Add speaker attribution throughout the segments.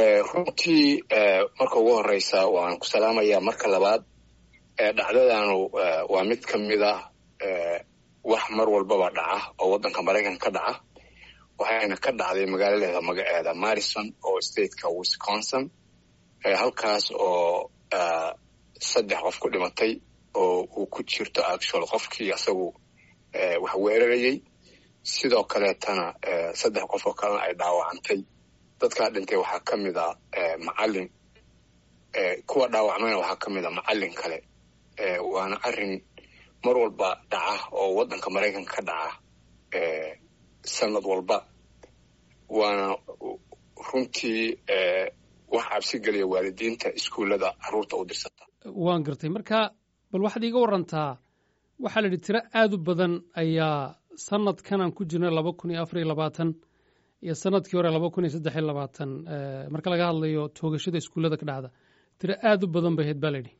Speaker 1: runtii marka ugu horeysa waan ku salaamayaa marka labaad dhacdadanu waa mid ka mid ah wax mar walbaba dhaca oo waddanka maraykanka ka dhaca waxayna ka dhacday magaaladeeda magaceeda marison oo stateka wisconsin halkaas oo saddex qof ku dhimatay oo uu ku jirto actual qofkii asagu wax weerarayey sidoo kaleetana saddex qof oo kalena ay dhaawacantay dadkaa dhintay waxaa ka mid a macalin kuwa dhaawacmayna waxaa ka mid a macalin kale waana arrin mar walba dhaca oo waddanka maraykanka ka dhaca sanad walba waana runtii wax cabsi geliya waalidiinta iskuullada carruurta u dirsata
Speaker 2: waan gartay marka bal waxaad iiga warantaa waxaa la yidhi tiro aad u badan ayaa sanadkan aan ku jirna laba kun iyo afar iyo labaatan iyo sanadkii hore laba kun iyo saddex iyo labaatan marka laga hadlayo toogashada iskuullada ka dhacda tiro aad u badan bay ahayd baa la yidhi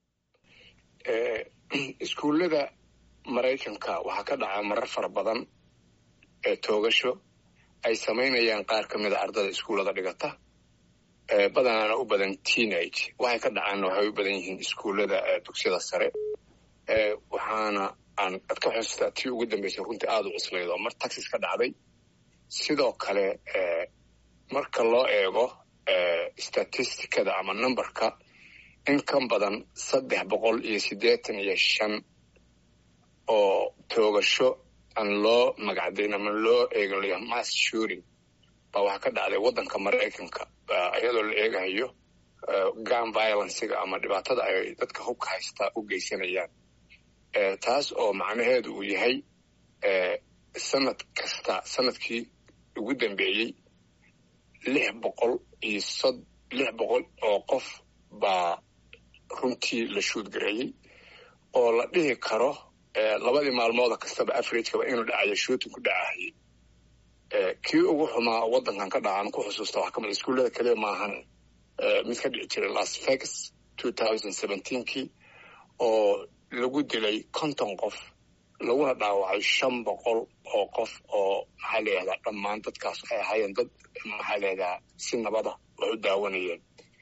Speaker 1: iskuullada maraykanka waxaa ka dhaca marar fara badan ee toogasho ay samaynayaan qaar ka mida ardada iskuullada dhigata badanaana u badan teenage waxay ka dhacaanna waxay u badan yihiin iskuullada dugsiyada sare waxaana aan ad ka xusuustaa tii ugu dambeysay runtii aada u cuslayd oo mar taxis ka dhacday sidoo kale marka loo eego statisticada ama numberka in ka badan saddex boqol iyo siddeetan iyo shan oo toogasho aan loo magacdayn ama loo eegalayo mass shooting baa waxaa ka dhacday waddanka maraykanka iyadoo la eegahayo gun violencega ama dhibaatada ay dadka hubka haystaa u geysanayaan taas oo macnaheedu uu yahay sanad kasta sanadkii ugu dambeeyey lix boqol iyo sod lix boqol oo qof baa runtii la shuudgareeyey oo la dhihi karo labadii maalmooda kastaba averagekaba inuu dhacayo shooting ku dhacahayay kii ugu xumaa waddankan ka dhacan ku xusuusta waxaa kamid iskuullada kaliya maahan mid ka dhici jiray las vegas two thousand seventeenkii oo lagu dilay konton qof laguna dhaawacay shan boqol oo qof oo maxaa layihahdaa dhammaan dadkaas waxay ahaayeen dad maxaa layihahdaa si nabada wax u daawanayeen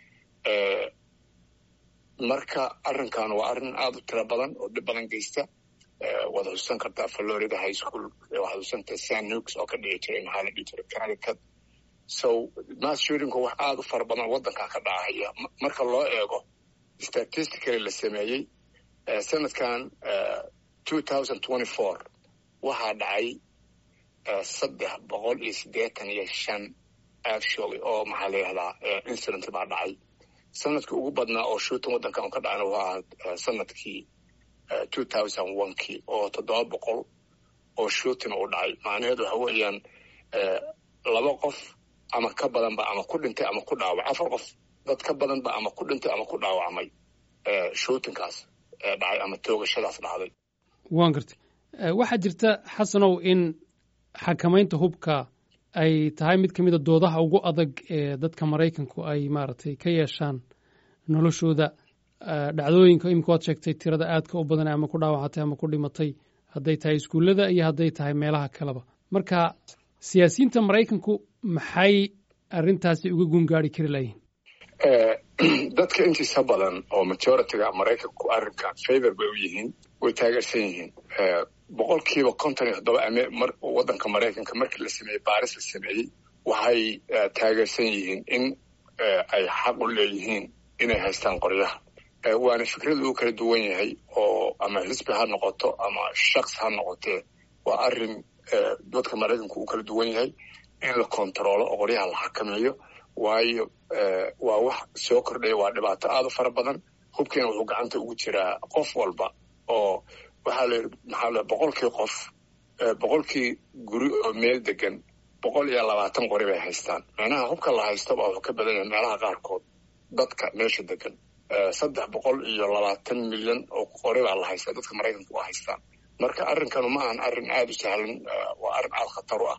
Speaker 1: marka arrinkan waa arrin aada u tiro badan oo dhib badan geysta waad xusuusan kartaa florida high school waxaad xusuusanta san nukes oo ka dhici jiray maxaa la dhihi jiray connecticut so mass shootingku wax aada u fara badan waddankan ka dhacaya marka loo eego statistically la sameeyey sanadkan two thousand twenty four waxaa dhacay saddex boqol iyo siddeetan iyo shan actually oo maxaa la yihahdaa incident baa dhacay sanadkii ugu badnaa oo shooting waddankan ka dhacana waa ahaa sanadkii two thousand one kii oo toddoba boqol oo shooting uu dhacay macnaheedu waxa weeyaan laba qof ama ka badanba ama ku dhintay ama ku dhaawacay afar qof dad ka badanba ama ku dhintay ama ku dhaawacmay shootingkaas dhacay ama toogashadaas dhacday
Speaker 2: waan gartay waxaa jirta xasanow in xakamaynta hubka ay tahay mid ka mid a doodaha ugu adag ee dadka maraykanku ay maaragtay ka yeeshaan noloshooda dhacdooyinka imika waad sheegtay tirada aadka u badan ama ku dhaawacatay ama ku dhimatay hadday tahay iskuullada iyo hadday tahay meelaha kaleba marka siyaasiyiinta maraykanku maxay arrintaasi uga gungaari kari layihin
Speaker 1: dadka intiisa badan oo majoritiga maraykanku arrinkan favor bay u yihiin way taageersan yihiin boqolkiiba konton iyo toddoba waddanka maraykanka markii la sameeyey baaris la sameeyey waxay taageersan yihiin in ay xaq u leeyihiin inay haystaan qoryaha waana fikrada uu kala duwan yahay oo ama xisbi ha noqoto ama shaks ha noqotee waa arrin dadka maraykanku uu kala duwan yahay in la kontaroolo oo qoryaha la xakameeyo waayo waa wax soo kordhaya waa dhibaato aada u fara badan hubkiina wuxuu gacanta ugu jiraa qof walba oo waxaa la maxaa la boqolkii qof boqolkii guri oo meel degan boqol iyo labaatan qori bay haystaan macnaha hubka la haysto baa wuxuu ka badan yahay meelaha qaarkood dadka meesha degan saddex boqol iyo labaatan milyan oo qori baa la haystaa dadka maraykanka waa haystaan marka arrinkanu ma ahan arrin aada u sahlan waa arrin aada khatar u ah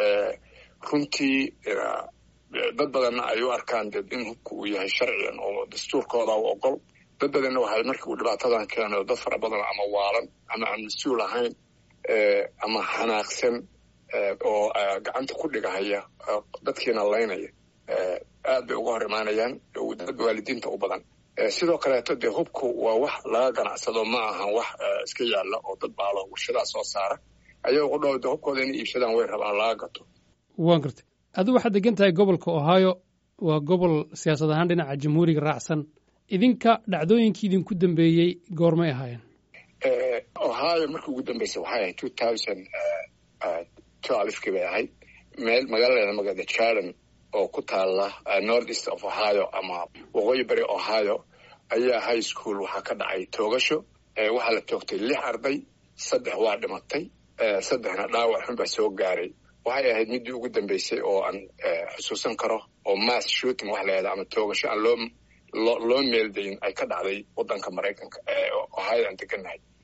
Speaker 1: runtii dad badanna ay u arkaan de in hubka uu yahay sharcigan oo dastuurkooda u ogol dad badanna waxay markii uu dhibaatadan keeno dad fara badan ama waalan ama aan mas-uul ahayn ama xanaaqsan oo gacanta ku dhigahaya dadkiina laynaya aad bay uga hor imaanayaan dad waalidiinta u badan sidoo kaleeto dee hubku waa wax laga ganacsado ma ahan wax iska yaalla oo dad baalo warshadaa soo saara ayagoo dhow de hubkooda inay iibsadaan way rabaan laga gato
Speaker 2: waan gartay adigu waxaad degan tahay gobolka ohio waa gobol siyaasad ahaan dhinaca jamhuuriga raacsan idinka dhacdooyinkii idinku dambeeyey goormay ahaayeen
Speaker 1: ohio markii ugu dambeysay waxay ahayd two thousand twelvekii bay ahayd meel magaaladeeda magaalada jarden oo ku taala north east of ohio ama waqooyi bari ohio ayaa high school waxaa ka dhacay toogasho waxaa la toogtay lix arday saddex waa dhimatay saddexna dhaawac xun baa soo gaaray waxay ahayd middii ugu dambeysay oo aan xusuusan karo oo mass shooting wax layahda ama toogasho aan loo loo meeldayn ay ka dhacday waddanka maraykanka ohio aan degannahay